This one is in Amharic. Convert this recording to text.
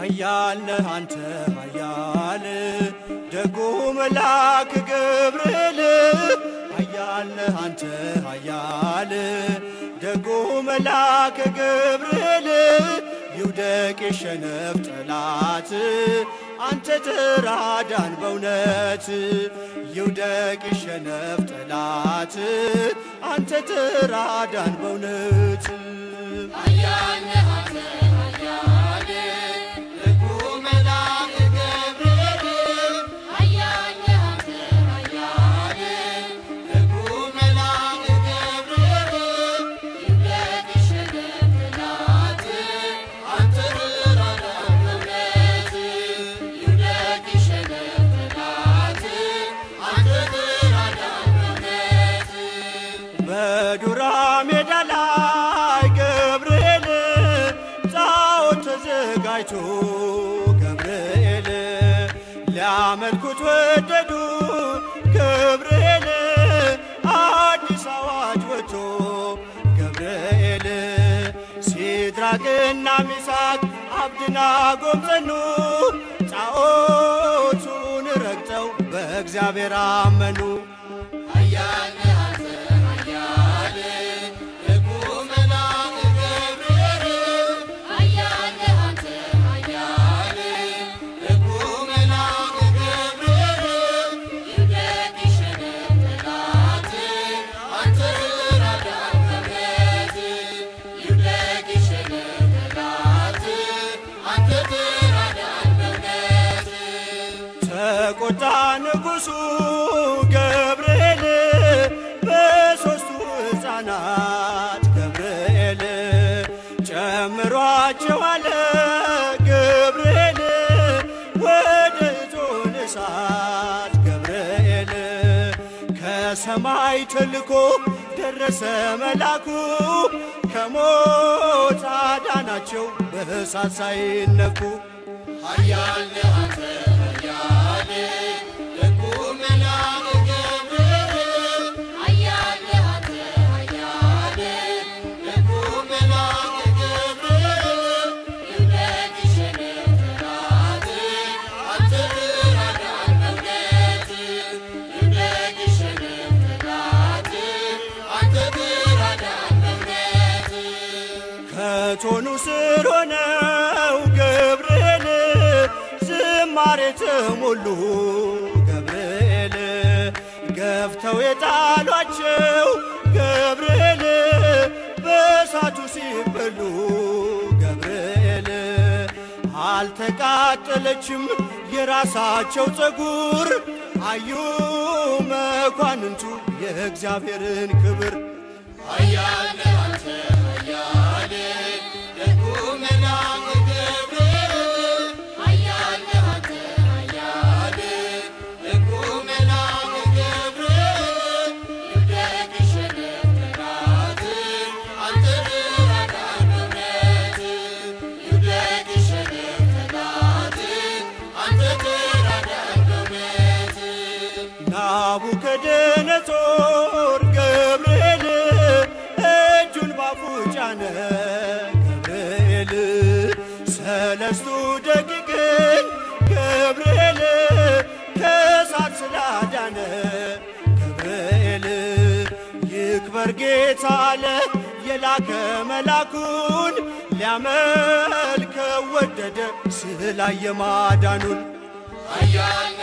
ኃያል ነህ አንተ ኃያል ደጉ መልአክ ገብርኤል ኃያል ነህ አንተ ኃያል ደጉ መልአክ ገብርኤል ይውደቅ የሸነፍ ጠላት አንተ ተራዳን በእውነት ይውደቅ የሸነፍ ጠላት አንተ ተራዳን በእውነት በዱራ ሜዳ ላይ ገብርኤል ጣዖት ተዘጋጅቶ ገብርኤል ሊያመልኩት ወደዱ ገብርኤል አዲስ አዋጅ ወጥቶ ገብርኤል ሲድራቅና ሚሳቅ አብድናጎም ጸኑ ጣዖቱን ረግጠው በእግዚአብሔር አመኑ። ተቆጣ ንጉሡ ገብርኤል በሦስቱ ሕፃናት ገብርኤል ጨምሯቸው አለ ገብርኤል ወደ እቶነ እሳት ገብርኤል ከሰማይ ተልኮ ደረሰ መላኩ ከሞት አዳናቸው በእሳት ሳይነኩ ከቶኑ ስር ሆነው ገብርኤል ዝማሬ ተሞሉ ገብርኤል ገፍተው የጣሏቸው ገብርኤል በእሳቱ ሲበሉ ገብርኤል አልተቃጠለችም የራሳቸው ፀጉር አዩ መኳንንቱ የእግዚአብሔርን ክብር ናቡከደነጾር ገብርኤል እጁን ባፉ ጫነ ገብርኤል ሰለስቱ ደቂቅን ገብርኤል ከእሳት ስላዳነ ገብርኤል ይክበር ጌታ አለ የላከ መላኩን ሊያመልከው ወደደ ስላየ ማዳኑን ኃያል